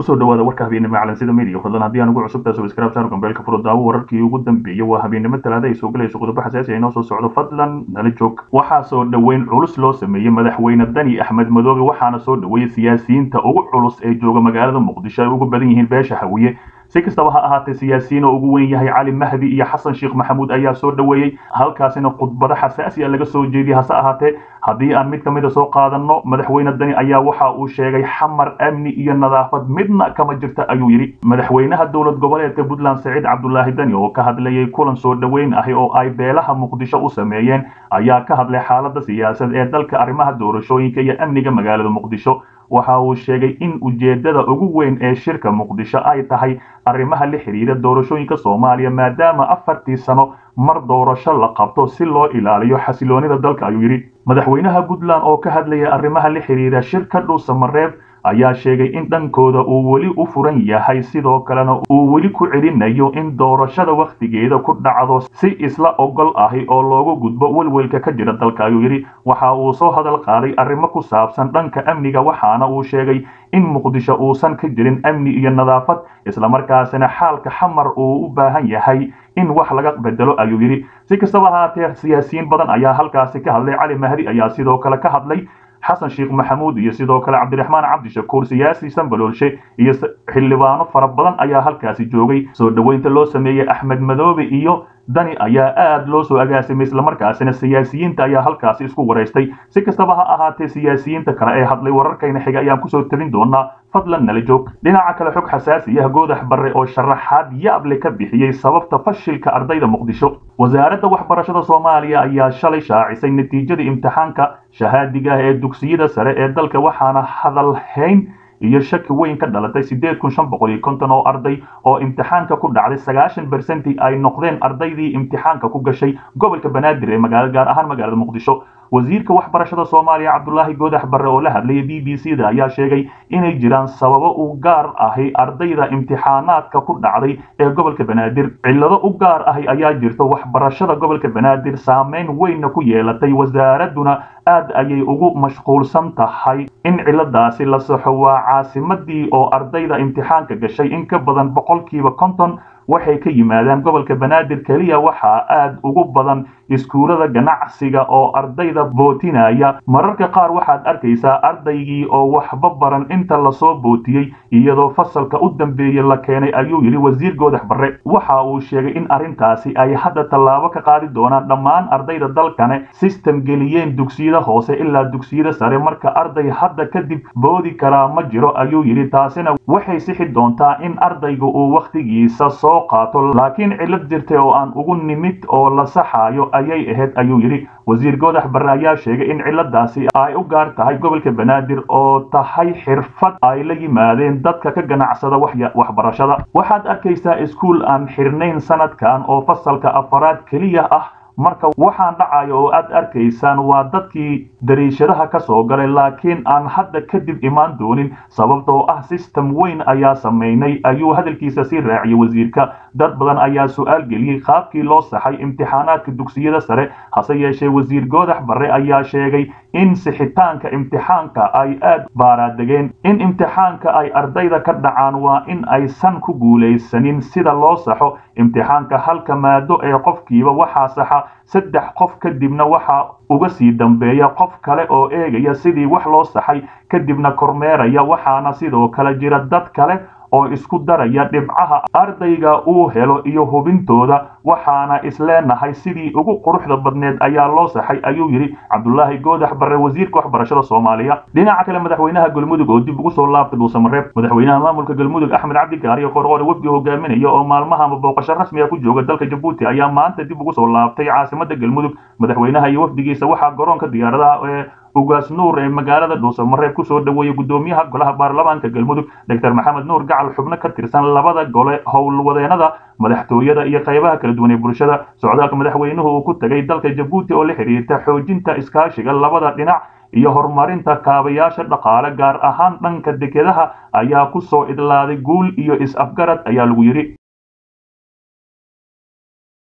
kusoo dhawaada warka habeennimo calansida media fadlan haddii aan ugu cusubtahay subscribe saar gambeelka furo daawo wararkii ugu dambeeyay waa habeennimo talaada ay soo galayso qodobo xasaasi ah inoo soo socdo fadlan nala joog waxaa soo dhoweyn culus loo sameeyey madaxweyne dani axmed madoobe waxaana soo dhoweeyey siyaasiyiinta ugu culus ee jooga magaalada muqdisho ay ugu badan yihiin beesha hawiye si kastaba ha ahaatee siyaasiyiin oo ugu weyn yahay cali mahdi iyo xasan sheekh maxamuud ayaa soo dhoweeyey halkaasina khudbado xasaasi a laga soo jeediyey hase ahaatee haddii aan mid ka mid a soo qaadanno madaxweyne dani ayaa waxa uu sheegay xamar amni iyo nadaafad midna kama jirta ayuu yidhi madaxweynaha dowlad goboleedka puntland saciid cabdulaahi dani oo ka hadlayay kulan soo dhoweyn ahi oo ay beelaha muqdisho u sameeyeen ayaa ka hadlay xaaladda siyaasad ee dalka arrimaha doorashooyinka iyo amniga magaalada muqdisho waxa uu sheegay in ujeeddada ugu weyn ee shirka muqdisho ay tahay arrimaha la xidhiira doorashooyinka soomaaliya maadaama afartii sano mar doorasho la qabto si loo ilaaliyo xasiloonida dalka ayuu yidhi madaxweynaha puntland oo ka hadlaya arrimaha la xidhiira shirka dhuusamareeb ayaa sheegay in dhankooda uu weli u furan yahay sidoo kalena uu weli ku celinayo in doorashada wakhtigeeda ku dhacdo si isla ogol ahi oo loogu gudbo welwelka ka jira dalka ayuu yidhi waxa uu soo hadal qaaday arrimo ku saabsan dhanka amniga waxaana uu sheegay in muqdisho uusan ka jirin amni iyo nadaafad islamarkaasina xaalka xamar uu u baahan yahay in wax laga bedelo ayuu yidhi si kastaba ahaatee siyaasiyiin badan ayaa halkaasi ka hadlay cali mahdi ayaa sidoo kale ka hadlay xasan sheekh maxamuud iyo sidoo kale cabdiraxmaan cabdishakuur siyaasi sambaloolshe iyo xildhibaano fara badan ayaa halkaasi joogay soo dhoweynta loo sameeyey axmed madoobe iyo dani ayaa aad loo soo agaasimay islamarkaasina siyaasiyiinta ayaa halkaasi isku waraystay si kastaba ha ahaatee siyaasiyiinta kale ee hadlay wararkayna xiga ayaan kusoo tabin doonaa fadlan nala joog dhinaca kale xog xasaasi ah goodax barre oo sharaxaad yaable ka bixiyey sababta fashilka ardayda muqdisho wasaaradda waxbarashada soomaaliya ayaa shalay shaacisay natiijada imtixaanka shahaadiga ah ee dugsiyada sare ee dalka waxaana hadalhayn iyo shaki weyn ka dhalatay siddeed kun shan boqol iyo konton oo arday oo imtixaanka ku dhacday sagaashan bersenti ay noqdeen ardaydii imtixaanka ku gashay gobolka banaadir ee magaala gaar ahaan magaalada muqdisho wasiirka waxbarashada soomaaliya cabdulaahi goodax barre oo la hadlayay b b c da ayaa sheegay inay jiraan sababo u gaar ahi ardayda imtixaanaadka ku dhacday ee gobolka banaadir cillado u gaar ahi ayaa jirta waxbarashada gobolka banaadir saameyn weynna ku yeelatay wasaaradduna aad ayay ugu mashquulsan tahay in cilladaasi la saxo waa caasimadii oo ardayda imtixaanka gashay in ka badan boqolkiiba konton waxay ka yimaadaan gobolka banaadir keliya waxaa aad ugu badan iskuulada ganacsiga oo ardayda bootinaya mararka qaar waxaad arkaysaa ardaygii oo waxba baran inta lasoo bootiyey iyadoo fasalka u dambeeyey la keenay ayuu yidhi wasiir goodax barre waxa uu sheegay in arrintaasi ay hadda tallaabo ka qaadi doonaan dhammaan ardayda dalkane sistem geliyeen dugsiyada hoose ilaa dugsiyada sare marka arday hadda kadib boodi karaa ma jiro ayuu yidhi taasina waxay sixi doontaa in ardayga uu wakhtigiisa soo qaato laakiin cillad jirtay oo aan ugu nimid oo la saxaayo ayay ahayd ayuu yidhi wasiir goodax barre ayaa sheegay in cilladaasi ay u gaar tahay gobolka banaadir oo tahay xirfad ay la yimaadeen dadka ka ganacsada waxbarashada waxaad arkaysaa iskuul aan xirnayn sanadkan oo fasalka afaraad keliya ah marka waxaan dhacayo oo aad arkaysaan waa dadkii dariishadaha ka soo galay laakiin aan hadda kadib imaan doonin sababtoo ah sistem weyn ayaa samaynay ayuu hadalkiisa sii raaciyey wasiirka dad badan ayaa su-aal geliyey qaabkii loo saxay imtixaanaadka dugsiyada sare hase yeeshee wasiir goodax barre ayaa sheegay in sixitaanka imtixaanka ay aad baaraadegeen in imtixaanka ay ardayda ka dhacaan waa in aysan ku guulaysanin sida loo saxo imtixaanka halka maado ee qofkiiba waxaa saxa saddex qof kadibna waxaa uga sii dambeeya qof kale oo eegaya sidii wax loo saxay kadibna kormeeraya waxaana sidoo kale jira dad kale oo isku daraya dhibcaha ardayga uu helo iyo hubintooda waxaana isleenahay sidii ugu quruxda badneed ayaa loo saxay ayuu yidhi cabdulaahi goodax barre wasiirka waxbarashada soomaaliya dhinaca kale madaxweynaha galmudug oo dib ugu soo laabtay dhuusamareeb madaxweynaha maamulka galmudug axmed cabdikaariyo qorqore wafdi hogaaminaya oo maalmahaba booqasho rasmiga ku jooga dalka jabuuti ayaa maanta dib ugu soo laabtay caasimada galmudug madaxweynaha iyo wafdigiisa waxaa garoonka diyaaradaha ee ugaas nuur ee magaalada dhuusamareeb kusoo dhoweeyey gudoomiyaha golaha baarlamaanka galmudug doctor maxamed nuur gacal xubno ka tirsan labada gole howlwadeenada madaxtooyada iyo qaybaha kala duwan ee bulshada socdaalka madaxweynuhu uu ku tegay dalka jabuuti oo la xiriirta xoojinta iskaashiga labada dhinac iyo horumarinta kaabayaasha dhaqaale gaar ahaan dhanka dekedaha ayaa ku soo idlaaday guul iyo is-afgarad ayaa lagu yidhi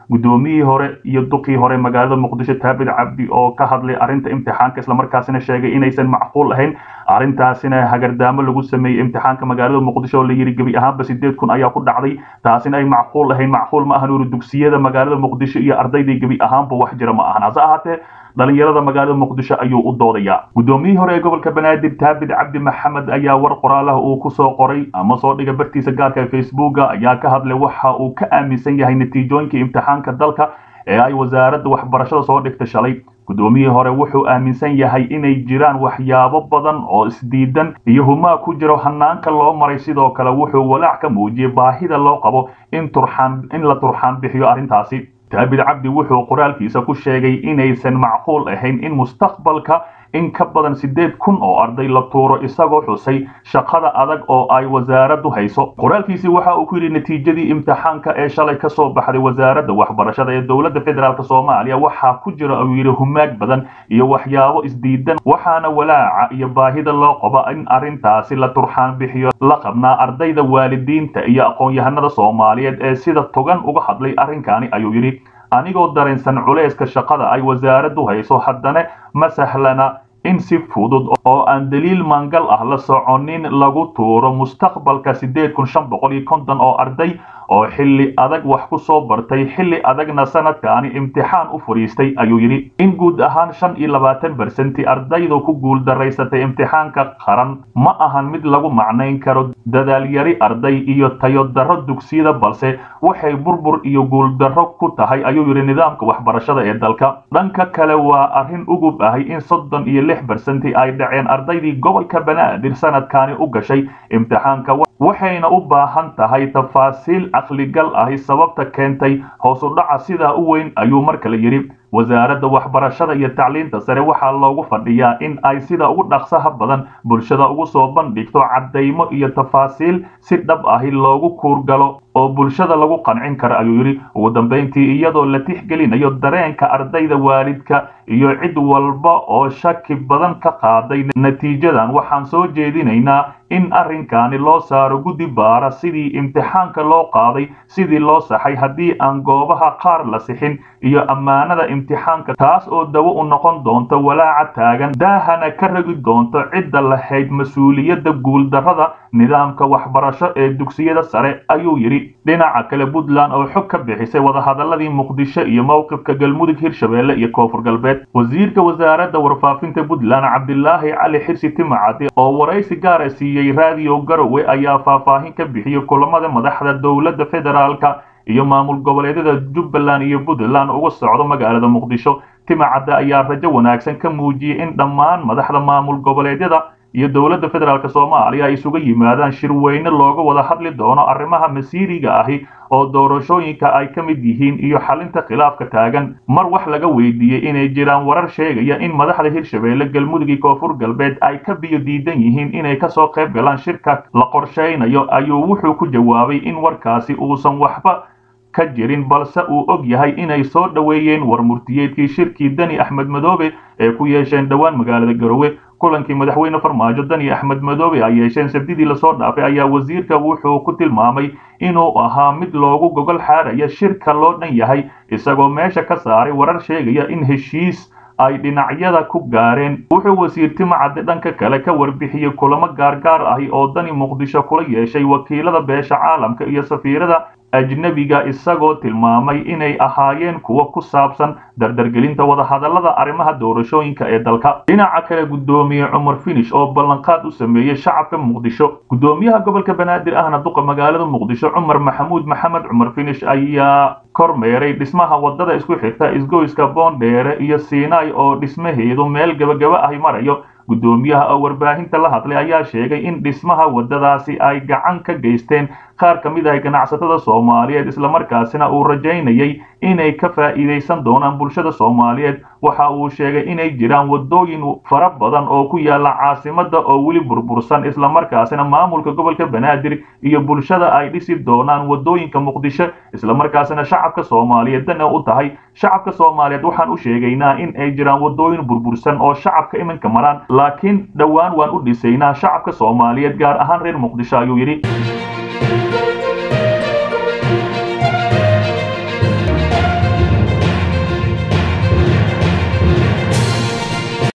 guddoomiyihii hore iyo duqii hore magaalada muqdisho taabid cabdi oo ka hadlay arrinta imtixaanka islamarkaasina sheegay inaysan macquul ahayn arrintaasina hagardaamo lagu sameeyey imtixaanka magaalada muqdisho oo la yidhi gebi ahaanba sideed kun ayaa ku dhacday taasina ay macquul ahayn macquul ma ahan uri dugsiyada magaalada muqdisho iyo ardaydii gebi ahaanba wax jira ma ahan hase ahaatee dhalinyarada magaalada muqdisho ayuu u doodayaa guddoomiyihii hore ee gobolka banaadir taabid cabdi maxamed ayaa war qoraalaha uu ku soo qoray ama soo dhiga bartiisa gaarka ee facebooka ayaa ka hadlay waxa uu ka aaminsan yahay natiijooyinka imtixaanka dalka ee ay wasaaradda waxbarashada soo dhigta shalay guddoomiyihii hore wuxuu aaminsan yahay inay jiraan waxyaabo badan oo isdiidan iyo humaa ku jiro hanaanka loo maray sidoo kale wuxuu walaac ka muujiyey baahida loo qabo in turxaan in la turxaan bixiyo arrintaasi taabid cabdi wuxuu qoraalkiisa ku sheegay inaysan macquul ahayn in mustaqbalka in ka badan siddeed kun oo arday la tuuro isagoo xusay shaqada adag oo ay wasaaraddu hayso qoraalkiisii waxa uu ku yidhi natiijadii imtixaanka ee shalay ka soo baxday wasaaradda waxbarashada ee dowladda federaalk soomaaliya waxaa ku jira uu yidhi humaag badan iyo waxyaabo isdiidan waxaana walaaca iyo baahida loo qabo in arrintaasi la turxaan bixiyo la qabnaa ardayda waalidiinta iyo aqoon-yahanada soomaaliyeed ee sida togan uga hadlay arrinkani ayuu yidhi anigoo dareensan culayska shaqada ay wasaaraddu hayso haddana ma sahlana in si fudud oo aan daliil mangal ah la soconin lagu tuuro mustaqbalka siddeed kun shan boqol iyo konton oo arday oo xilli adag wax ku soo bartay xilli adagna sanadkaani imtixaan u fadhiistay ayuu yidhi in guud ahaan shan iyo labaatan bersenti ardaydu ku guuldaraysatay imtixaanka qaran ma ahan mid lagu macnayn karo dadaalyari arday iyo tayodarro dugsiyada balse waxay burbur iyo guuldarro ku tahay ayuu yidhi nidaamka waxbarashada ee dalka dhanka kale waa arrin ugub ahay in soddon iyo lix bersenti ay dhaceen ardaydii gobolka banaadir sanadkaani u gashay imtixaanka waxayna u baahan tahay tafaasiil caqligal ahi sababta keentay hoos u dhaca sidaa u weyn ayuu mar kale yidhi wasaaradda waxbarashada iyo tacliinta sare waxaa loogu fadhiyaa in ay sida ugu dhaqsaha badan bulshada ugu soo bandhigto caddaymo iyo tafaasiil si dhab ahi loogu kuurgalo oo bulshada lagu qancin karo ayuu yidhi ugu dambayntii iyadoo la tixgelinayo dareenka ardayda waalidka iyo cid walba oo shaki badan ka qaaday natiijadan waxaan soo jeedinaynaa in arrinkaani loo saaro guddi baara sidii imtixaanka loo qaaday sidii loo saxay haddii aan goobaha qaar la sixin iyo ammaanada imtixaanka taas oo dawo u noqon doonto walaaca taagan daahana ka ragi doonto cidda lahayd mas-uuliyadda guuldarrada nidaamka waxbarasho ee dugsiyada sare ayuu yidhi dhinaca kale puntland oo xog ka bixisay wadahadaladii muqdisho iyo mowqifka galmudug hirshabeelle iyo koonfur galbeed wasiirka wasaaradda warfaafinta puntland cabdilaahi cali xirsi timacadi oo waraysi gaara siiyey raadiyo garowe ayaa faahfaahin ka bixiyey kulamada madaxda dowladda federaalka iyo maamul goboleedyada jubbaland iyo puntland uga socdo magaalada muqdisho timacadde ayaa rajo wanaagsan ka muujiyey in dhammaan madaxda maamul goboleedyada iyo dowladda federaalk soomaaliya ay isuga yimaadaan shirweyne looga wada hadli doono arrimaha masiiriga ahi oo doorashooyinka ay ka mid yihiin iyo xalinta khilaafka taagan mar wax laga weydiiyey inay jiraan warar sheegaya in madaxda hirshabeelle galmudug iyo koonfur galbeed ay ka biyo diidan yihiin inay kasoo qayb galaan shirka la qorshaynayo ayuu wuxuu ku jawaabay in warkaasi uusan waxba ka jirin balse uu og yahay inay soo dhoweeyeen war murtiyeedkii shirkii dani axmed madoobe ee ku yeesheen dhowaan magaalada garowe kulankii madaxweyne farmaajo dani axmed madoobe ay yeesheen sabdidii lasoo dhaafay ayaa wasiirka wuxuu ku tilmaamay inuu ahaa mid loogu gogol xaaraya shirka loo dhan yahay isagoo meesha ka saaray warar sheegaya in heshiis ay dhinacyada ku gaareen wuxuu wasiir timacadde dhanka kale ka warbixiyey kulamo gaargaar ahi oo dani muqdisho kula yeeshay wakiilada beesha caalamka iyo safiirada ajnebiga isagoo tilmaamay inay ahaayeen kuwo ku saabsan dardargelinta wadahadallada arrimaha doorashooyinka ee dalka dhinaca kale guddoomiye cumar finish oo ballanqaad u sameeyey shacabka muqdisho guddoomiyaha gobolka banaadir ahna duqa magaalada muqdisho cumar maxamuud maxamed cumar finish ayaa kormeeray dhismaha wadada isku xirta isgoyska boondheere iyo siinay oo dhismaheedu meel gabagaba ahi marayo guddoomiyaha oo warbaahinta la hadlay ayaa sheegay in dhismaha waddadaasi ay gacan ka geysteen qaar ka mid ah ganacsatada soomaaliyeed islamarkaasina uu rajaynayay inay ka faa'iidaysan doonaan bulshada soomaaliyeed waxa uu sheegay inay jiraan waddooyin fara badan oo ku yaala caasimadda oo weli burbursan islamarkaasina maamulka gobolka banaadir iyo bulshada ay dhisi doonaan waddooyinka muqdisho islamarkaasina shacabka soomaaliyeed dana u tahay shacabka soomaaliyeed waxaan u sheegaynaa in ay jiraan waddooyin burbursan oo shacabka iminka maraan laakiin dhowaan waan u dhisaynaa shacabka soomaaliyeed gaar ahaan reer muqdisho ayuu yidhi